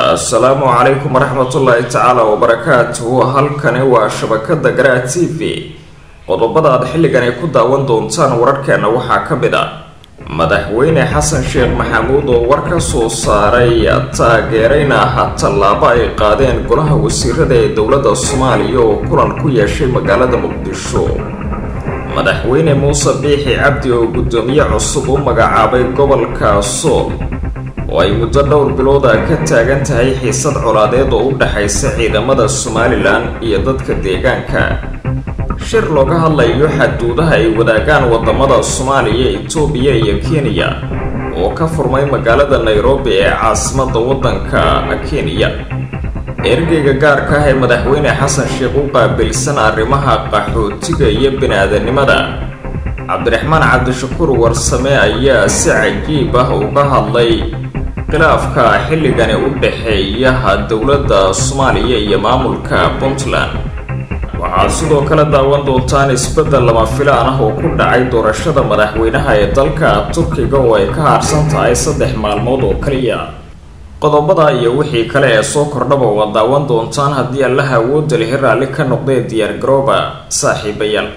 assalaamu calaykum waraxmatullaahi tacaala wabarakaatuhu halkani waa shabakada garaa t v qodobada aad xilligani ku daawan doontaan wararkeena waxaa ka mid ah madaxweyne xasan sheekh maxamuud oo war ka soo saaray taageerayna ah tallaabo ay qaadeen golaha wasiirada ee dowladda soomaaliya oo kulan ku yeeshay magaalada muqdisho madaxweyne muuse biixi cabdi oo guddoomiye cusub u magacaabay gobolka sool oo ay muddo dhowr bilooda ka taagan tahay xiisad colaadeed oo u dhexaysa ciidamada somalilan iyo dadka deegaanka shir looga hadlayo xaduudaha ay wadaagaan wadamada soomaaliya itoobiya iyo kenya oo ka furmay magaalada nairobi ee caasimada wadanka kenya ergeyga gaarka ah ee madaxweyne xasan sheekh u qaabilsan arrimaha qaxootiga iyo bini-aadanimada cabdiraxmaan cabdishakuur warsame ayaa si cajiib ah uga hadlay khilaafka xilligani u dhexeeyaha dowladda soomaaliya iyo maamulka puntland waxaad sidoo kale daawan doontaan isbeddel lama filaan ah oo ku dhacay doorashada madaxweynaha ee dalka turkiga oo ay ka haarsan tahay saddex maalmood oo kaliya qodobada iyo wixii kale ee soo kordhaba waad daawan doontaan haddii allaha awoodda lihi raalli ka noqdee diyaar garooba saaxiibayaal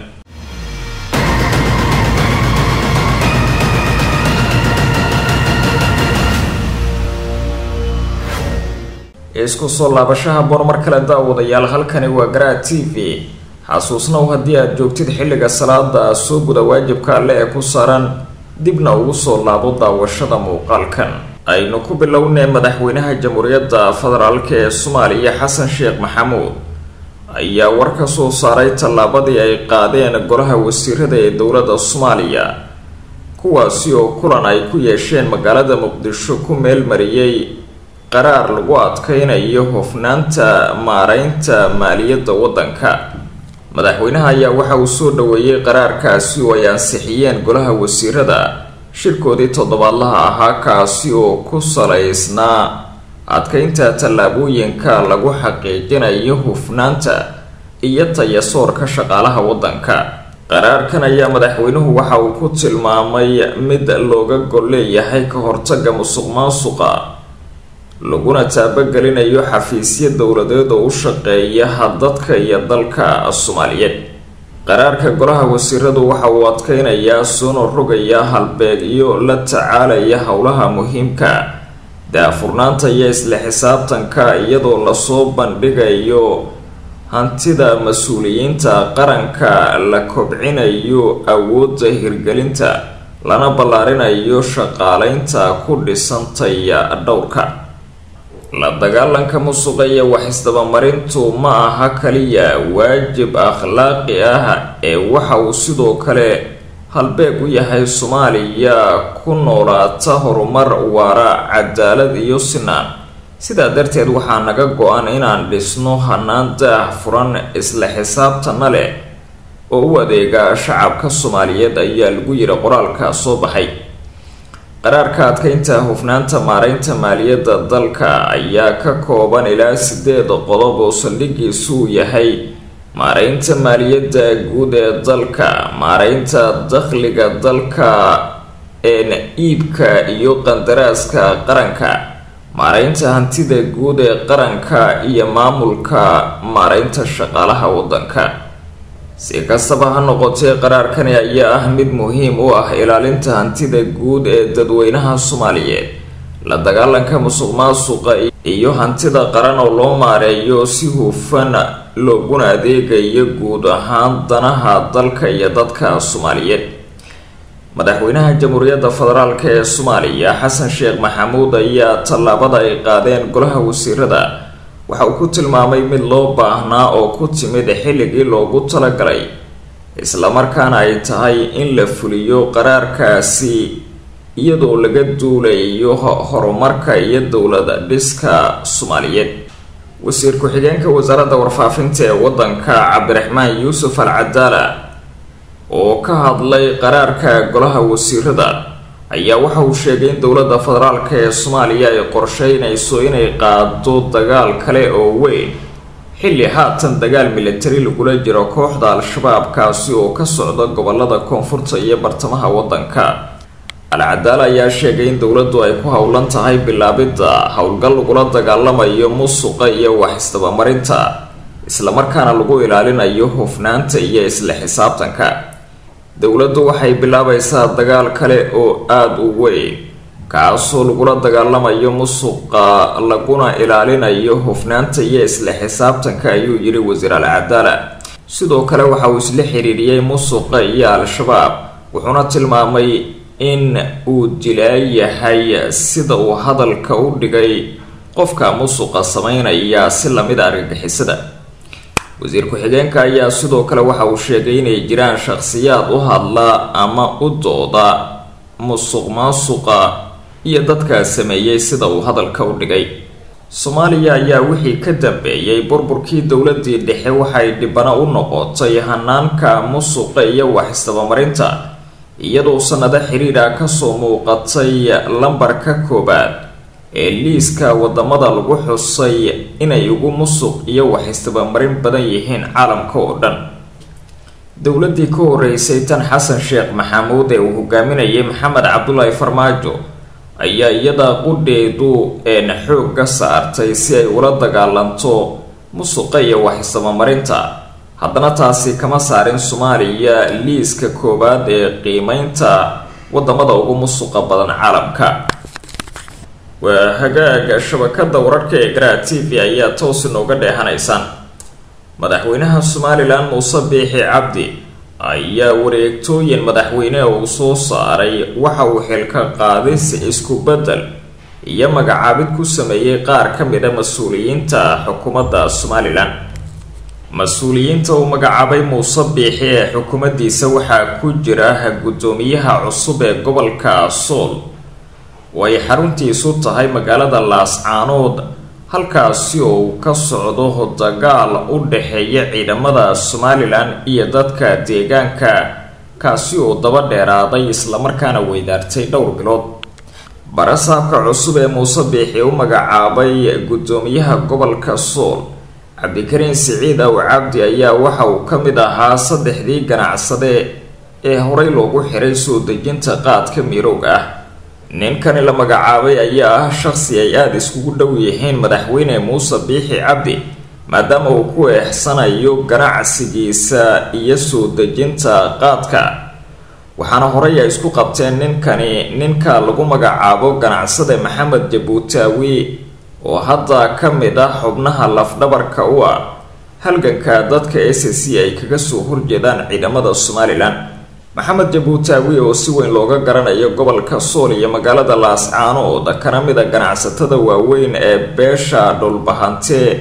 isku soo laabashaha boor mar kale daawadayaal halkani waa garaa t v xasuusnow haddii aad joogtid xilliga salaada soo guda waajibka alle ee ku saaran dibna ugu soo laabo daawashada muuqaalkan aynu ku bilownay madaxweynaha jamhuuriyadda federaalk ee soomaaliya xasan sheekh maxamuud ayaa war ka soo saaray tallaabadii ay qaadeen golaha wasiirada ee dowladda soomaaliya kuwaasi oo kulan ay ku yeesheen magaalada muqdisho ku meelmariyey qaraar lagu adkeynayo hofnaanta maareynta maaliyadda waddanka madaxweynaha ayaa waxa uu soo dhaweeyey qaraarkaasi oo ay ansixiyeen golaha wasiirada shirkoodii toddobaadlaha ahaa kaasi oo ku salaysnaa adkeynta tallaabooyinka lagu xaqiijinayo hufnaanta iyo tayasoorka shaqaalaha waddanka qaraarkan ayaa madaxweynuhu waxa uu ku tilmaamay mid looga gol leeyahay ka hortaga musuq maasuqa laguna taabagelinayo xafiisyo dowladeed oo u shaqeeya dadka iyo dalka soomaaliyeed qaraarka golaha wasiiradu waxa uu adkeynayaa soona rogaya halbeegyo la tacaalaya howlaha muhiimka daafurnaanta iyo isla xisaabtanka iyadoo lasoo bandhigayo hantida mas-uuliyiinta qaranka la kobcinayo awoodda hirgelinta lana ballaarinayo shaqaaleynta ku dhisantaya dhowrka la dagaalanka musuqa iyo wax-isdabamarintu ma aha kaliya waajib akhlaaqi ah ee waxa uu sidoo kale halbeeg u yahay soomaaliya ku noolaata horumar waara cadaalad iyo sinaan sidaa darteed waxaa naga go-an inaan dhisno hanaan daah furan isla xisaabtana leh oo u adeega shacabka soomaaliyeed ayaa lagu yiri qoraalka soo baxay qaraarka adkeynta hufnaanta maareynta maaliyadda dalka ayaa ka kooban ilaa sideed qodob oo saldhigiisuu yahay maareynta maaliyadda guud ee dalka maareynta dakhliga dalka een iibka iyo qandaraaska qaranka maareynta hantida guud ee qaranka iyo maamulka maareynta shaqaalaha waddanka si kastaba ha noqotee qaraarkani ayaa ah mid muhiim u ah ilaalinta hantida guud ee dadweynaha soomaaliyeed la dagaalanka musuq maasuqa iyo hantida qaran oo loo maareeyo si hufan looguna adeegayo guud ahaan danaha dalka iyo dadka soomaaliyeed madaxweynaha jamhuuriyadda federaalk ee soomaaliya xasan sheekh maxamuud ayaa tallaabada ay qaadeen golaha wasiirada waxa uu ku tilmaamay mid loo baahnaa oo ku timid xilligii loogu talagalay islamarkaana ay tahay in la fuliyo qaraarkaasi iyadoo laga duulayo horumarka iyo dowlada dhiska soomaaliyeed wasiir ku-xigeenka wasaaradda warfaafinta ee waddanka cabdiraxmaan yuusuf al cadaala oo ka hadlay qaraarka golaha wasiirada ayaa waxa uu sheegay in dowladda federaalk ee soomaaliya ay qorsheynayso inay qaado dagaal kale oo weyn xilli haatan dagaal militari lagula jiro kooxda al-shabaab kaasi oo ka socda gobolada koonfurta iyo bartamaha waddanka alcadaala ayaa sheegay in dowladdu ay ku howlan tahay bilaabidda howlgal lagula dagaalamayo musuqa iyo wax isdabamarinta islamarkaana lagu ilaalinayo hufnaanta iyo isla xisaabtanka dowladdu waxay bilaabaysaa dagaal kale oo aada u weyn kaasoo lagula dagaalamayo musuqa laguna ilaalinayo hufnaanta iyo isla xisaabtanka ayuu yidhi wasiir alcadaala sidoo kale waxa uu isla xiriiriyey musuqa iyo al-shabaab wuxuuna tilmaamay in uu dilaayahay sida uu hadalka u dhigay qofka musuqa sameynaya si lamid a argagixisada wasiir ku-xigeenka ayaa sidoo kale waxa uu sheegay inay jiraan shaqsiyaad u hadla ama u dooda musuq maasuqa iyo dadkaa sameeyey sida uu hadalka u dhigay soomaaliya ayaa wixii ka dambeeyey burburkii dowladii dhexe waxay dhibano u noqotay hanaanka musuqa iyo wax isdabamarinta iyadoo sanado xiriira kasoo muuqatay lambarka koobaad ee liiska wadamada lagu xusay inay ugu musuq iyo wax isdabamarin badan yihiin caalamka oo dhan dowladii ka horeysay tan xasan sheekh maxamuud ee uu hogaaminayay maxamed cabdulaahi farmaajo ayaa iyada qudheedu een xoogga saartay si ay ula dagaalanto musuqa iyo wax isdabamarinta haddana taasi kama saarin soomaaliya liiska koowaad ee qiimeynta wadamada ugu musuqa badan caalamka waa hagaaga shabakada wararka ee garaa t v ayaa toos inooga dheehanaysaan madaxweynaha somalilan muuse biixi cabdi ayaa wareegtooyin madaxweyne uu soo saaray waxa uu xilka qaadis isku bedel iyo magacaabid ku sameeyey qaar ka mid a mas-uuliyiinta xukuumadda somalilan mas-uuliyiinta uu magacaabay muuse biixi ee xukuumaddiisa waxaa ku jira guddoomiyaha cusub ee gobolka sool oo ay xaruntiisu tahay magaalada laascaanood halkaasi oo uu ka socdo dagaal u dhexeeya ciidamada somalilan iyo dadka deegaanka kaasi oo daba dheeraaday islamarkaana weydaartay dhowr bilood barasaabka cusub ee muuse biixi u magacaabay guddoomiyaha gobolka sool cabdikariin siciid aw cabdi ayaa waxa uu ka mid ahaa saddexdii ganacsade ee horey loogu xiray soo dejinta qaadka miirowga ah ninkani la magacaabay ayaa ah shaqsi ay aada iskugu dhow yihiin madaxweyne muuse biixi cabdi maadaama uu ku eexsanayo ganacsigiisa iyo soo dejinta qaadka waxaana horey ay isku qabteen ninkani ninka lagu magacaabo ganacsade maxamed jabuutaawi oo hadda ka mid ah xubnaha lafdhabarka u ah halganka dadka s c ay kaga soo horjeedaan ciidamada somalilan maxamed jabuutaawi oo si weyn looga garanayo gobolka sool iyo magaalada laascaanood kana mid a ganacsatada waaweyn ee beesha dhulbahante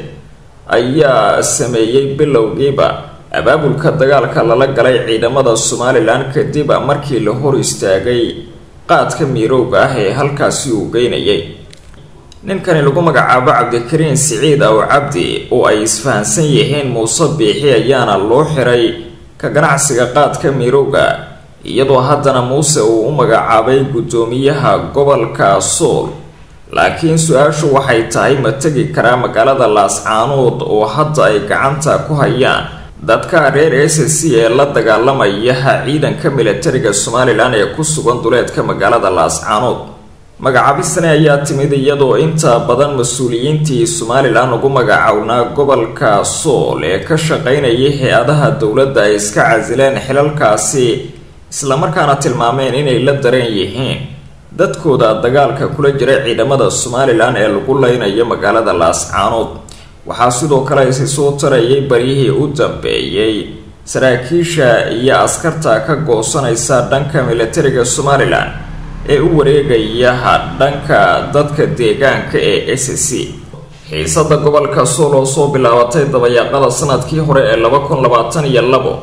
ayaa sameeyey bilowgiiba abaabulka dagaalka lala galay ciidamada somalilan kadib markii la hor istaagay qaadka miirowga ah ee halkaasi uu geynayay ninkani lagu magacaabo cabdikariin siciid aw cabdi oo ay isfahansan yihiin muuse biixi ayaana loo xiray ka ganacsiga qaadka miirowga iyadoo haddana muuse uu u magacaabay guddoomiyaha gobolka sool laakiin su-aashu waxay tahay ma tegi karaa magaalada laascaanood oo hadda ay gacanta ku hayaan dadka reer s c ee la dagaalamaya ciidanka militariga somalilan ee ku sugan duleedka magaalada laascaanood magacaabistani ayaa timid iyadoo inta badan mas-uuliyiintii somalilan ugu magacownaa gobolka sool ee ka shaqaynayay hay-adaha dowladda ay iska casileen xilalkaasi islamarkaana tilmaameen inay la dareen yihiin dadkooda dagaalka kula jira ciidamada somalilan ee lagu leynayo magaalada laascaanood waxaa sidoo kale isi soo tarayay baryihii u dambeeyey saraakiisha iyo askarta ka goosanaysa dhanka militariga somalilan ee u wareegaya dhanka dadka deegaanka ee s c xiisada gobolka sool oo soo bilaabatay dabayaaqada sanadkii hore ee laba kun labaatan iyo labo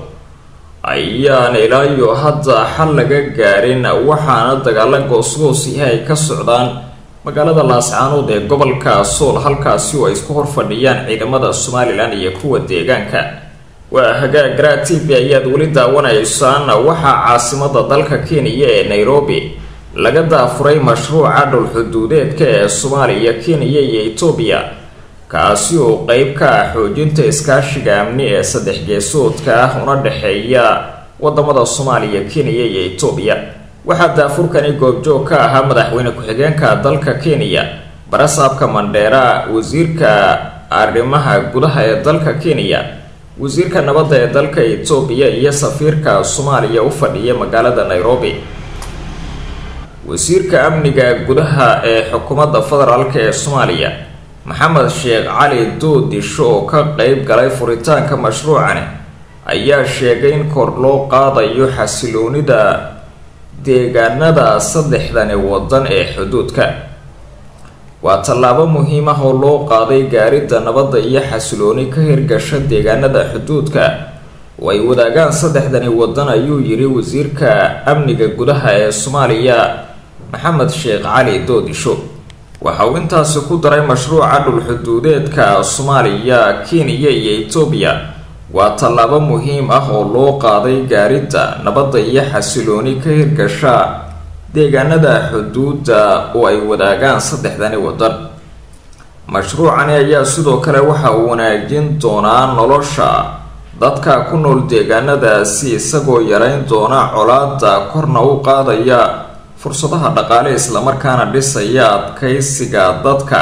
ayaan ilaayo hadda xal laga gaarin waxaana dagaalo goosgoosihi ay ka socdaan magaalada laascaanood ee gobolka sool halkaasi oo ay isku horfadhiyaan ciidamada somalilan iyo kuwa deegaanka waa hagaag garaa t v ayaad weli daawanaysaan waxaa caasimada dalka kenya ee nairobi laga daafuray mashruuca dhulxuduudeedka ee soomaaliya kenya iyo etoobiya kaasi oo qeyb ka ah xoojinta iskaashiga amni ee saddex geesoodka ah una dhexeeya wadamada soomaaliya kenya iyo etoobiya waxaa daafurkani goobjoog ka ahaa madaxweyne ku-xigeenka dalka kenya barasaabka mandheera wasiirka arrimaha gudaha ee dalka kenya wasiirka nabadda ee dalka etoobiya iyo safiirka soomaaliya u fadhiya magaalada nairobi wasiirka amniga gudaha ee xukuumadda federaalk ee soomaaliya maxamed sheekh cali doodisho oo ka qeyb galay furitaanka mashruucani ayaa sheegay in kor loo qaadayo xasiloonida deegaanada saddexdani wadan ee xuduudka waa tallaabo muhiim ah oo loo qaaday gaaridda nabadda iyo xasilooni ka hirgasha deegaanada xuduudka oo ay wadaagaan saddexdani wadan ayuu yiri wasiirka amniga gudaha ee soomaaliya maxamed sheekh cali doodisho waxa uu intaasi ku daray mashruuca dhulxuduudeedka soomaaliya kenya iyo etoobiya waa tallaabo muhiim ah oo loo qaaday gaaridda nabadda iyo xasilooni ka hirgasha deegaanada xuduudda oo ay wadaagaan saddexdani wadan mashruucani ayaa sidoo kale waxa uu wanaajin doonaa nolosha dadka ku nool deegaanadaasi isagoo yareyn doona colaada korna u qaadaya fursadaha dhaqaale islamarkaana dhisaya adkaysiga dadka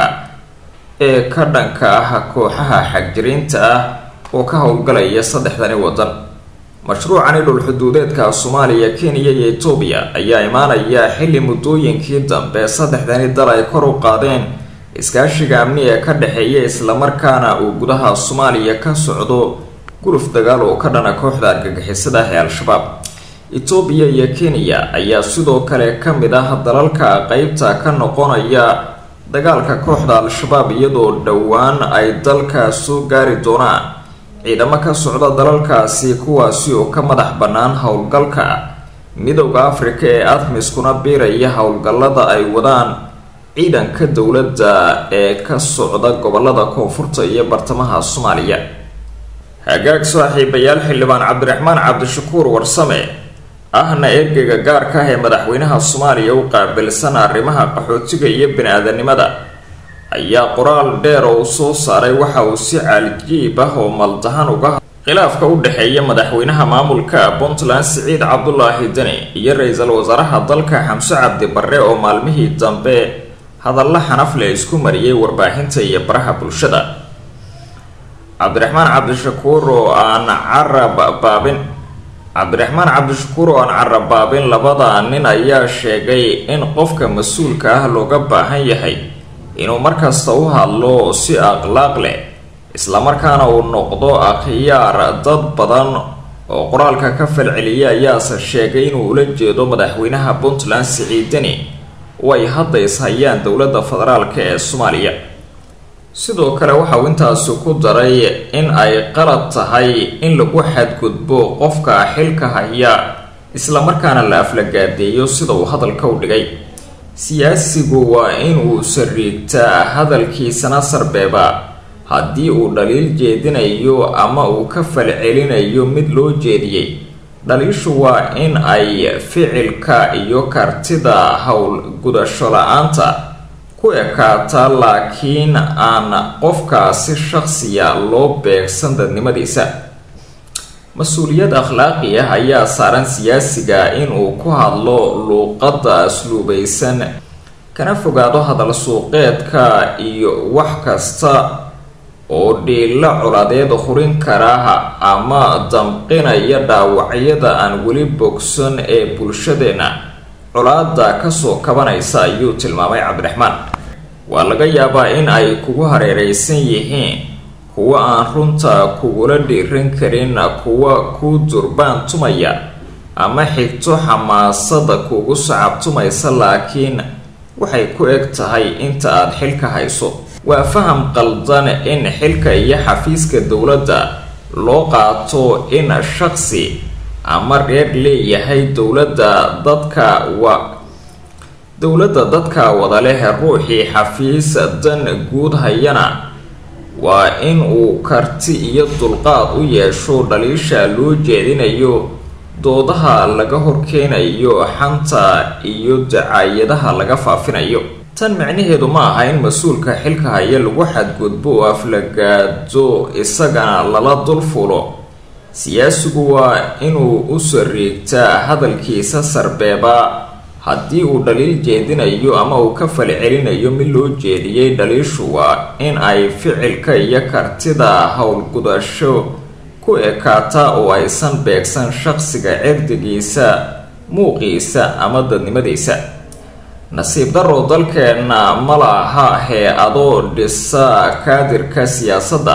ee ka dhanka ah kooxaha xagjiriinta ah oo ka howlgalaya saddexdani wadan mashruucani dhulxuduudeedka soomaaliya kenya iyo etoobiya ayaa imaanaya xilli muddooyinkii dambe saddexdani dal ay kor u qaadeen iskaashiga amni ee ka dhexeeya islamarkaana uu gudaha soomaaliya ka socdo guluf dagaal oo ka dhana kooxda argagixisada ah ee al-shabaab etoobiya iyo kenya ayaa sidoo kale ka mid ah dalalka qeybta ka noqonaya dagaalka kooxda al-shabaab iyadoo dhowaan ay dalka soo gaari doonaan ciidamo ka socda dalalkaasi kuwaasi oo ka madax bannaan howlgalka midowda afrika ee admiskuna biiraya howlgallada ay wadaan ciidanka dowladda ee ka socda gobolada koonfurta iyo bartamaha soomaaliya hagaag saaxiibayaal xildhibaan cabdiraxmaan cabdishakuur warsame ahna ergeyga gaarka ah ee madaxweynaha soomaaliya u qaabilsan arrimaha qaxootiga iyo bini-aadanimada ayaa qoraal dheer oo uu soo saaray waxa uu si caalijiib ah oo maldahan uga khilaafka u dhexeeya madaxweynaha maamulka puntland siciid cabdulaahi deni iyo ra-iisul wasaaraha dalka xamse cabdi barre oo maalmihii dambe hadalla xanafle isku mariyay warbaahinta iyo baraha bulshada cabdiraxmaan cabdishakuur oo aan carab baabin cabdiraxmaan cabdishakuur oo aan carabaabin labada nin ayaa sheegay in qofka mas-uulka ah looga baahan yahay inuu markasta u hadlo si akhlaaq leh islamarkaana uu noqdo akhyaar dad badan oo qoraalka ka falceliya ayaase sheegay inuu ula jeedo madaxweynaha puntland siciidani oo ay hadda ishayaan dowladda federaalk ee soomaaliya sidoo kale waxa uu intaasi ku daray in ay qalad tahay in lagu xadgudbo qofka xilka haya islamarkaana la aflagaadeeyo sida uu hadalka u dhigay siyaasigu waa in uu sariigtaa hadalkiisana sarbeeba haddii uu dhaliil jeedinayo ama uu ka falcelinayo mid loo jeediyey dhaliishu waa in ay ficilka iyo kartida howl gudasho la-aanta ku ekaataa laakiin aan qofkaasi shaqsiya loo beegsan dadnimadiisa mas-uuliyad akhlaaqi ah ayaa saaran siyaasiga inuu ku hadlo luuqadda asluubaysan kana fogaado hadal suuqeedka iyo wax kasta oo dhiilo coladeed hurin kara ama damqinaya dhaawacyada aan weli bogsan ee bulshadeenna colaada kasoo kabanaysa ayuu tilmaamay cabdiraxmaan waa laga yaabaa in ay kugu hareereysan yihiin kuwa aan runta kugula dhiiran karin kuwa ku durbaan tumaya ama xigto xamaasada kugu sacabtumaysa laakiin waxay ku eg tahay inta aada xilka hayso waa faham qaldan in xilka iyo xafiiska dowladda loo qaato in shaqsi ama reer leeyahay dowladda dadka wa dowladda dadka wada leh ruuxii xafiis dan guud hayana waa in uu karti iyo dulqaad u yeesho dhaliisha loo jeedinayo doodaha laga horkeenayo xanta iyo dacaayadaha laga faafinayo tan micnaheedu ma aha in mas-uulka xilka haya lagu xadgudbo oo aflagaado isagana lala dul fulo siyaasigu waa inuu u sariigtaa hadalkiisa sarbeeba haddii uu dhaliil jeedinayo ama uu ka fali celinayo mid loo jeediyey dhaliishu waa in ay ficilka iyo kartida howlgudasho ku ekaata oo aysan beegsan shaqsiga cirdigiisa muuqiisa ama dadnimadiisa nasiib darrow dalkeenna ma laha hee-ado dhisa kaadirka siyaasadda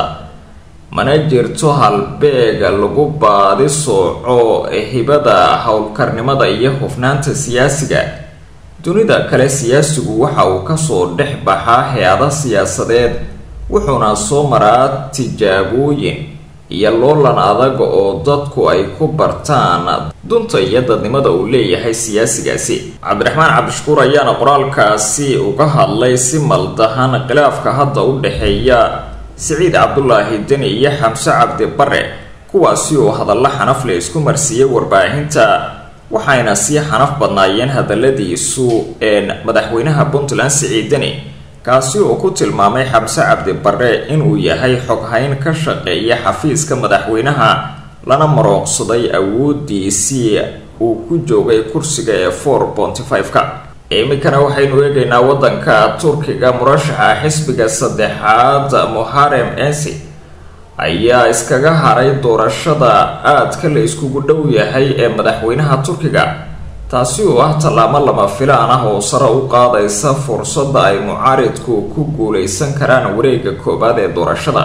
mana jirto halbeega lagu baadi sooco hibada howlkarnimada iyo hufnaanta siyaasiga dunida kale siyaasigu waxa uu kasoo dhex baxaa hay-ada siyaasadeed wuxuuna soo maraa tijaabooyin iyo loolan adag oo dadku ay ku bartaan dunta iyo dadnimada uu leeyahay siyaasigaasi cabdiraxmaan cabdishakuur ayaana qoraalkaasi uga hadlay si maldahan khilaafka hadda u dhexeeya siciid cabdulaahi deni iyo xamse cabdi bare kuwaasi oo hadallo xanafle isku marsiiyey warbaahinta waxayna sii xanaf badnaayeen hadaladiisu madaxweynaha puntland siciid deni kaasi oo ku tilmaamay xamse cabdi bare inuu yahay xoghayn ka shaqeeya xafiiska madaxweynaha lana marooqsaday awoodiisii uu ku joogay kursiga ee four ponty five-ka iminkana waxaynu eegaynaa waddanka turkiga murashaxa xisbiga saddexaad muharem ensi ayaa iskaga haray doorashada aadka la iskugu dhow yahay ee madaxweynaha turkiga taasi oo ah tallaabo lama filaan ah oo sare u qaadaysa fursadda ay mucaaridku ku guuleysan karaan wareega koowaad ee doorashada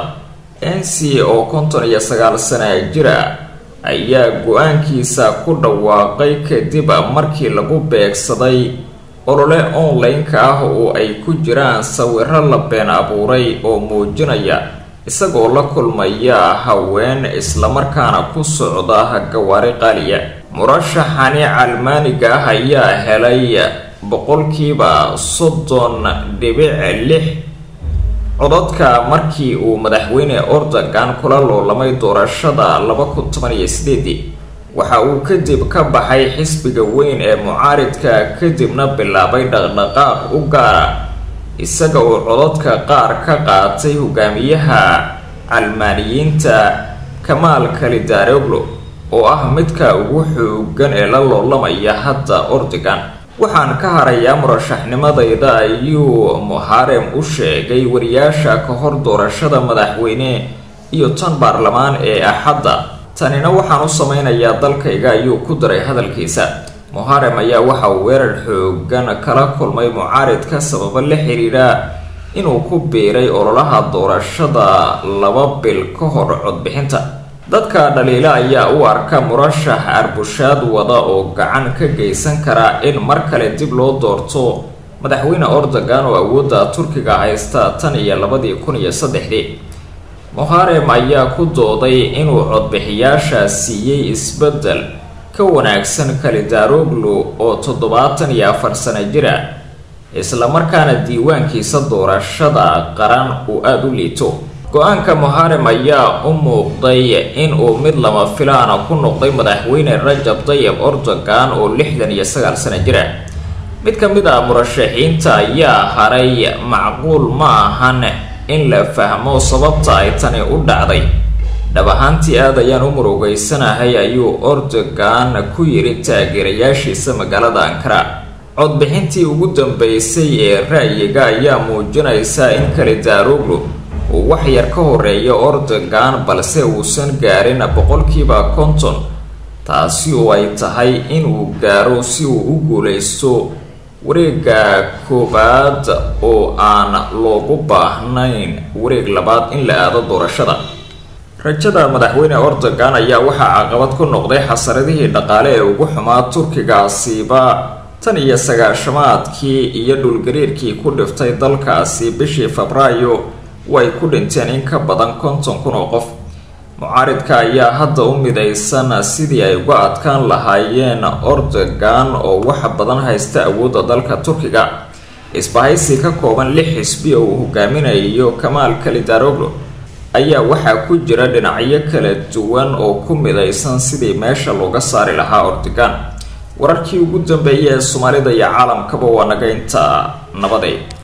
ensi oo konton iyo sagaal sana jira ayaa go-aankiisa ku dhawaaqay kadib markii lagu beegsaday olole online-ka ah oo ay ku jiraan sawiro la been abuuray oo muujinaya isagoo la kulmaya haween islamarkaana ku socda gawaari qaaliya murashaxani calmaaniga ah ayaa helay boqolkiiba soddon dhibic lix codadka markii uu madaxweyne ordogan kula loolamay doorashada laba kun toban iyo sideedii waxa uu kadib ka baxay xisbiga weyn ee mucaaridka kadibna bilaabay dhaqdhaqaaq u gaara isaga oo codadka qaar ka qaatay hogaamiyaha calmaaniyiinta kamaal kalidaroglo oo ah midka ugu xoogan ee la loolamaya hadda ordogan waxaan ka harayaa murashaxnimadayda ayuu muharem u sheegay wariyaasha ka hor doorashada madaxweyne iyo tan baarlamaan ee axadda tanina waxaan u sameynayaa dalkayga ayuu ku daray hadalkiisa muharem ayaa waxa uu weerar xoogan kala kulmay mucaaridka sababo la xiriira inuu ku biiray ololaha doorashada laba bil ka hor codbixinta dadka dhaliila ayaa u arka murashax arbushaad wada oo gacan ka geysan kara in mar kale dib loo doorto madaxweyne ordogan oo awoodda turkiga haysta tan iyo labadii kun iyo saddexdii muharem ayaa ku dooday inuu codbixiyaasha siiyey isbeddel ka wanaagsan kalidaroglu oo toddobaatan iyo afar sano jira islamarkaana diiwaankiisa doorashada qaran uu aada u liito go-aanka muharem ayaa u muuqday inuu mid lama filaana ku noqday madaxweyne rajab tayib ordogan oo lixdan iyo sagaal sano jira mid ka mid ah murashaxiinta ayaa haray macquul ma ahan in la fahmo sababta ay tani u dhacday dhab ahaantii aad ayaan u murugeysanahay ayuu ordogan ku yiri taageerayaashiisa magaalada ankara codbixintii ugu dambeysay ee ra-yiga ayaa muujinaysa in kalidaroglu uu wax yar ka horeeyo ordogan balse uusan gaarin boqolkiiba konton taasi oo ay tahay inuu gaaro si uu u guuleysto wareega koowaad oo aan loogu baahnayn wareeg labaad in la aado doorashada rajada madaxweyne ordogan ayaa waxaa caqabad ku noqday xasaradihii dhaqaale ee ugu xumaa turkigaasiba tan iyo sagaashamaadkii iyo dhulgariirkii ku dhiftay dalkaasi bishii febraayo way ku dhinteen in ka badan konton kun oo qof mucaaridka ayaa hadda u midaysan sidii ay uga adkaan lahaayeen ordogan oo wax badan haysta awoodda dalka turkiga isbahaysi ka kooban lix xisbi oo uu hogaaminayo kamaal kalidaroglo ayaa waxaa ku jira dhinacyo kala duwan oo ku midaysan sidii meesha looga saari lahaa ordogan wararkii ugu dambeeyay ee soomaalida iyo caalamkaba waa naga inta nabaday